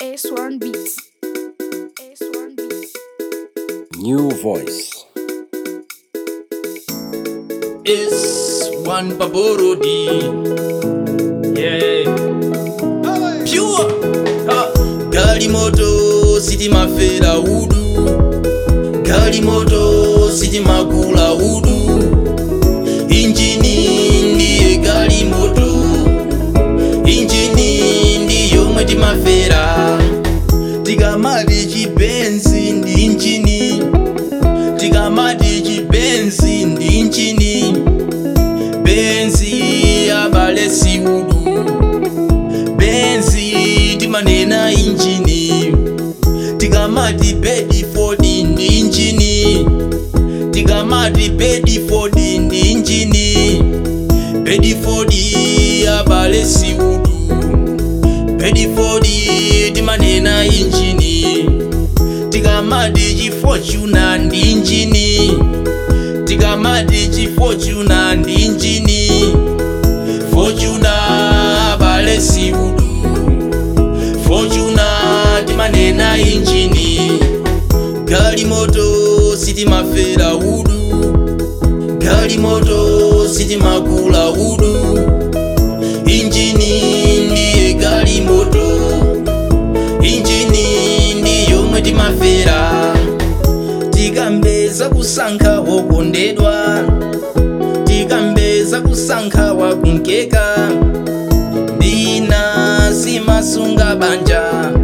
S1 Beats. S1 Beats. New voice. is one Paborodi. Yeah. Pure. Ha. Gari moto siti mafera udu. Gari moto siti magula udu. Injini ndiye gari moto. Injini ndiyo mweti mafera. Tikamati chibenzi ndi injini. Tikamati chibenzi ndi injini. Benzi abale siudu. Benzi timanena injini. Tikamati Bedford ndi injini. Tikamati Bedford ndi injini. Bedford abale siudu. Bedford timanena injini. Tikamati chifortuna ndi injini. Tikamati chifortuna ndi injini. Fortuna abale siudu. Fortuna timanena injini. Gali moto sitimafera udu. Gali moto sitimagula udu. Injini ndiye gali moto. Injini ndiyo mwe timafera. Tikambeza kusankha wokondedwa. Tikambeza kusankha wakunkeka. Ndina simasunga banja.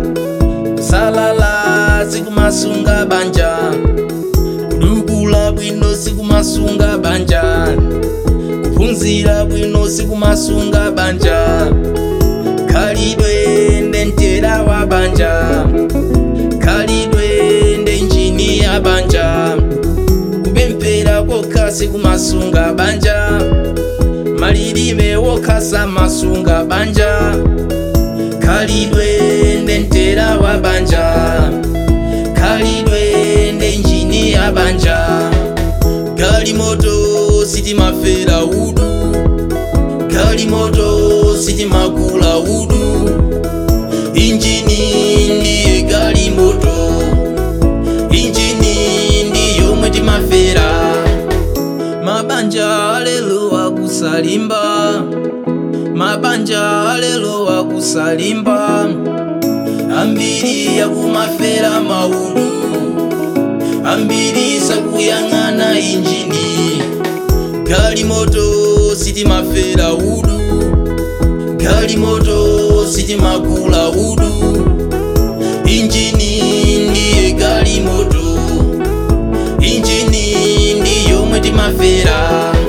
Salala sikumasunga banja. Kudukula bwino sikumasunga banja. Kuphunzira bwino sikumasunga banja. Khalidwe ndentera wa banja. Khalidwe ndenjini ya banja. Kupemphera kokha sikumasunga banja. Malilime wokhasa masunga banja. Khalidwe ndentera wa banja. Khalidwe ndenjini ya banja. Gali moto sitimafera udu. Gali moto sitimagula udu. Injini ndiye gali moto. Injini ndiyo mwe timafera. Mabanja lelo akusalimba. Mabanja lelo akusalimba. Ambiri yakumafera maudu. Ambiri sakuyang'ana injini. Gali moto sitimafera udu. Gali moto sitimagula udu. Injini ndiye gali moto. Injini ndiyo mwe timafera.